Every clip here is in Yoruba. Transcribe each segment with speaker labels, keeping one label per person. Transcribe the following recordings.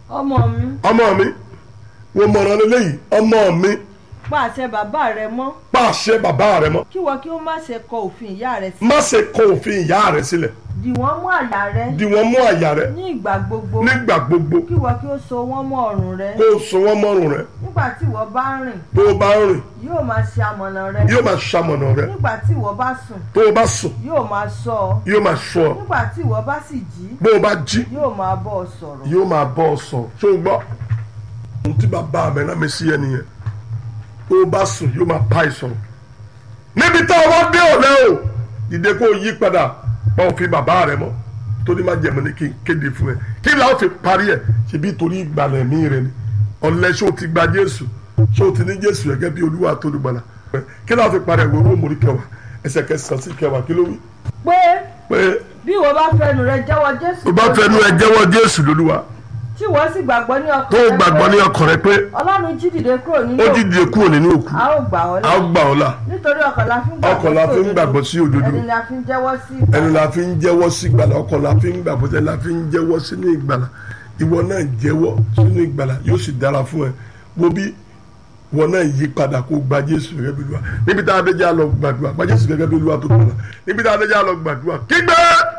Speaker 1: ọmọ mi
Speaker 2: ọmọ mi wo mọ̀ràn lélẹ́yìí ọmọ mi
Speaker 1: pa àṣẹ bàbá rẹ mọ́
Speaker 2: pàṣẹ bàbá rẹ mọ́
Speaker 1: kí wọ́n kí ó má ṣe kọ òfin ìyá rẹ sí
Speaker 2: má ṣe kọ òfin ìyá rẹ sílẹ̀
Speaker 1: dì wọ́n mú àyà rẹ
Speaker 2: dì wọ́n mú àyà rẹ
Speaker 1: ní ìgbà gbogbo
Speaker 2: nígbà gbogbo
Speaker 1: kí wọ́n kí ó so wọ́n mọ́ ọrùn rẹ
Speaker 2: kó o so wọ́n mọ́rùn rẹ
Speaker 1: nígbà tí ìwọ bá rìn
Speaker 2: tó o bá ń rìn
Speaker 1: yóò máa ṣe amọ̀nà rẹ
Speaker 2: yóò máa ṣamọ̀nà rẹ
Speaker 1: nígbà tí ìwọ bá sùn
Speaker 2: tó o bá sùn
Speaker 1: yóò máa ṣọ́ ọ
Speaker 2: yóò máa ṣọ́ ọ
Speaker 1: nígbà tí ìwọ bá sì jí
Speaker 2: bó o bá jí
Speaker 1: yóò máa bọ́ ọ sọ̀rọ̀
Speaker 2: yóò máa bọ́ ọ sọ ṣó o gbọ́ ohun tí bàbá mi náà mi sí ẹ nìyẹn tó o bá sùn yóò máa bá ẹ sọ̀rọ̀ níbi tá a wá dé ọ̀lẹ́ o dìde kó o yí padà pa òfin bàbá rẹ mọ́ torí má jẹ̀mọ́ ní kí n kéde fún ẹ kí làwọn fi parí ẹ ṣebí torí ìgbàlẹ̀ mí rẹ ni ọ̀lẹ́ ṣó o ti gba Jésù ṣó o ti ní Jésù gẹ́gẹ́ bí Olúwa tó dùgbàlà kí làwọn fi parí ẹ wo rómòrí kẹwàá ẹsẹ̀ kẹsàn-án sí kẹwàá kí ló wí
Speaker 1: pé
Speaker 2: pé
Speaker 1: bí ìwọ bá fẹnu rẹ jẹ́wọ́ Jésù
Speaker 2: o bá fẹnu ẹ jẹ́wọ́ Jésù lólúwa
Speaker 1: tí ìwọ sì gbàgbọ́ ní ọkàn
Speaker 2: tó o
Speaker 1: rẹ
Speaker 2: gbàgbọ́
Speaker 1: pé
Speaker 2: ní ọkàn rẹ pé
Speaker 1: Ọlọ́run jí dìde kúrò nínú
Speaker 2: ó
Speaker 1: òkú,
Speaker 2: dìde kúrò nínú òkú
Speaker 1: a ó gbà ọ́
Speaker 2: a
Speaker 1: là
Speaker 2: ó gbà ọ́ là
Speaker 1: nítorí ọkàn la fi ń
Speaker 2: ọkàn la fi ń gbàgbọ́ sí òdodo
Speaker 1: ẹni la fi ń jẹ́wọ́ sí
Speaker 2: ẹnu la fi ń jẹ́wọ́ sí ìgbàlà ọkàn la fi ń gbàgbọ́ sí ẹni la fi ń jẹ́wọ́ sínú ìgbàlà ìwọ náà jẹ́wọ́ sínú ìgbàlà yóò sì dára fún ẹ wo bí ìwọ náà yí padà kó gba Jésù gẹ́gẹ́ bí Olúwa níbi tá a dé jẹ́ a lọ gbàdúrà gba Jésù gẹ́gẹ́ bí Olúwa tó kọ̀ níbi tá a dé jẹ́ a lọ gbàdúrà kígbe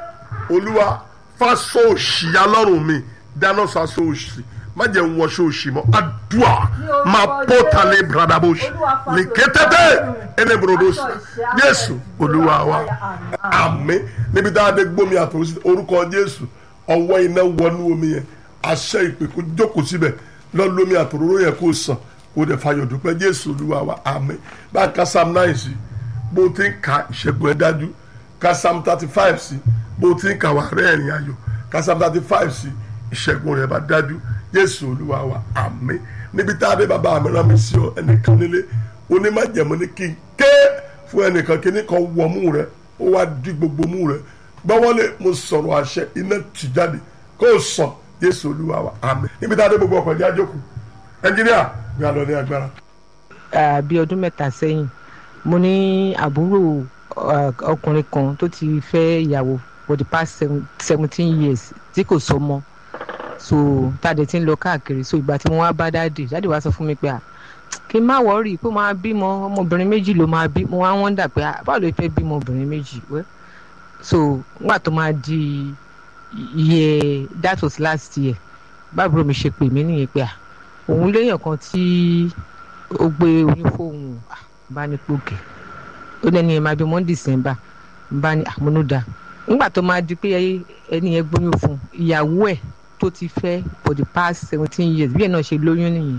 Speaker 2: Olúwa fásọ òṣì alọ́run mi dáná sásọ òṣì má jẹ́ ń wọṣọ òṣì mọ́ àdúà máa pọ̀ tálẹ̀ bradabosh ní kétété ẹni brodos Jésù Olúwa wa àmín níbi tá a dé gbómi àtòwòsí orúkọ Jésù ọwọ́ iná wọnú omi yẹn àṣẹ ìpè kó jókòó síbẹ̀ lọ́lọ́mi àtòróró yẹn kó sàn kó dẹ̀ fayọ̀ dúpẹ́ Jésù Olúwa wa àmín bá a ka Psalm nine sí bó ti ń ka ìṣẹ́gun ẹ̀ dájú ka Psalm thirty five sí bó ti ń ka wà rẹ́ẹ̀rìn ayọ̀ ka Psalm thirty five sí ìṣẹ́gun rẹ̀ bá dájú Jésù Olúwa wa àmín níbi tá a dé bàbá mi rán mi sí ọ ẹnìkan nílé onímọ̀jẹ̀mọ́ ní kí n ké fún ẹnìkan kíní kan wọ mú rẹ ó wá di gbogbo mú rẹ gbọ́wọ́lé mo sọ̀rọ̀ àṣẹ iná tì jáde kó o sàn Jésù Olúwa wa àmín níbi tá a dé gbogbo ọkọ̀ ìdí àjọkù ẹnjìníà gbé àlọ́ ní agbára.
Speaker 3: Ah, bí ọdún mẹ́ta sẹ́yìn mo ní àbúrò ah, ọkùnrin kan tó ti fẹ́ ìyàwó for the past seven- seventeen years tí kò sọmọ so tàdé tí ń lọ káàkiri so ìgbà tí mo wá bá dáàdì dáàdì wá sọ fún mi pé à kí n má wọ́ọ̀rì pé máa bímọ ọmọbìnrin méjì ló máa bí mo wá wọ́ndà pé à báwo ló fẹ́ bímọ obìnrin méjì wẹ́ so nígbà tó máa di iye that was last year báàbúrò mi ṣe pè mí nìyẹn pé à òun léèyàn kan tí ó gbé oyún fóun ah, bá ní pòkè ó lẹ́ni ẹ̀ máa bímọ ní december bá ní àmúnúdà nígbà tó máa di pé ẹni yẹn gbóyún fún ìyàwó ẹ̀ tó ti fẹ́ for the past seventeen years bí ẹ̀ náà ṣe lóyún nìyẹn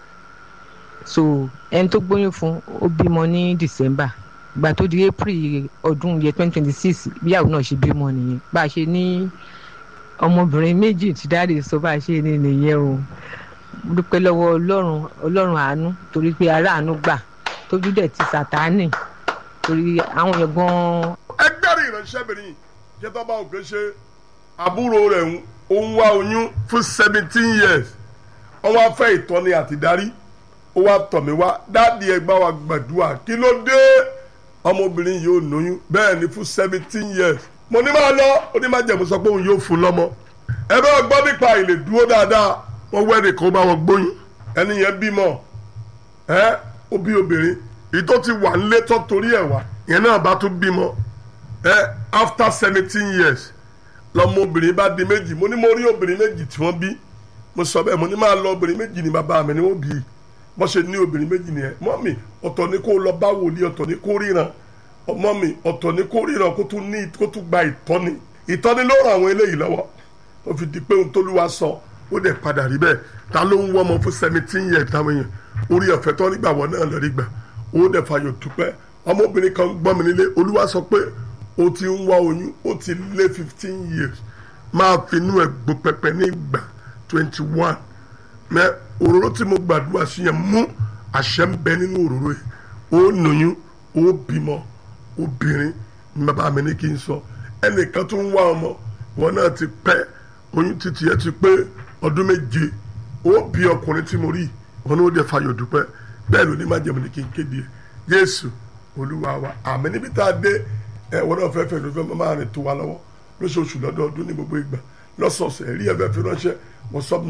Speaker 3: so ẹni tó gbóyún fún ó bímọ ní december ìgbà tó di april ọdún yẹ twenty twenty six bí ìyàwó náà ṣe bímọ nìyẹn bá a ṣe ní ọmọbìnrin méjì tí dáàdì sọ bá a ṣe ní nìyẹn o mo dúpẹ́ lọ́wọ́ ọlọ́run ọlọ́run àánú torí pé ará àánú gbà tójú dẹ̀ ti sàtáánì torí àwọn yẹn gan-an
Speaker 2: ẹgbẹ́rún ìránṣẹ́bìnrin jẹ́tọ́ bá òkè ṣe àbúrò rẹ̀ ń ó ń wá oyún fún seventeen years wọ́n wá fẹ́ ìtọ́ni àtìdárí ó wá tọ̀ mí wá dáàdi ẹgbà wa gbàdúrà kí ló dé ọmọbìnrin yìí ò lóyún bẹ́ẹ̀ ni fún seventeen years mo ní máa lọ ó ní máa jẹ̀mú sọ pé òun yóò fún lọ́mọ ẹ bá gbọ́ nípa ìlè dúró dáadáa wọ́n wẹ́ẹ̀dì kan bá wọn gbóyún ẹni yẹn bímọ ẹ ó bí obìnrin èyí tó ti wà nílé tó torí ẹ̀ wá ìyẹn náà bá tún bímọ ẹ after seventeen years lọmọbìnrin bá di méjì mo ní mo rí obìnrin méjì tí wọ́n bí mo sọ bẹ́ẹ̀ mo ní máa lọ obìnrin méjì ní bàbá mi ni wọ́n bí wọ́n ṣe ní obìnrin méjì nìyẹn mọ́ mi ọ̀tọ̀ ni kó lọ bá wòlíì ọ̀tọ̀ ni kó ríran ọmọ mi ọ̀tọ̀ ni kó ríran kó tún ní kó tún gba ìtọ́ni ìtọ́ni ló ràn àwọn eléyìí lọ́wọ́ ó fi di pé ohun tóluwa sọ ó dẹ̀ padà rí bẹ́ẹ̀ ta ló ń wọ́ ọmọ fún seventeen years táwọn èèyàn orí ọ̀fẹ́ tó nígbà wọ́n náà lọ rí gbà ó dẹ̀ fàyọ̀ dúpẹ́ ọmọbìnrin kan gbọ́ mi nílé olúwa sọ pé ó ti ń wá oyún ó ti lé fifteen years máa finú ẹ̀ gbó pẹpẹ ní ìgbà twenty one mẹ òróró tí mo gbàdúrà sí yẹn mú àṣẹ ń bẹ nínú òróró yìí ó lóyún ó bímọ obìnrin ní bàbá mi ní kí n sọ ẹnìkan tó ń wá ọmọ wọn náà ti pẹ́ oyún títí ẹ ti pé ọdún méje ó bí ọkùnrin tí mo rí wọn ní ó dẹ fayọ̀ dúpẹ́ bẹ́ẹ̀ ló ní má jẹun ní kí n kéde ẹ Jésù Olúwa wa àmì níbi tá a dé ẹ wọn náà fẹ́ fẹ́ ló fẹ́ máa rìn tó wa lọ́wọ́ lóṣooṣù lọ́dọọdún ní gbogbo ìgbà lọ́sọ̀ọ̀sẹ̀ rí ẹ fẹ́ fi ránṣẹ́ wọ́n sọ́ọ̀bù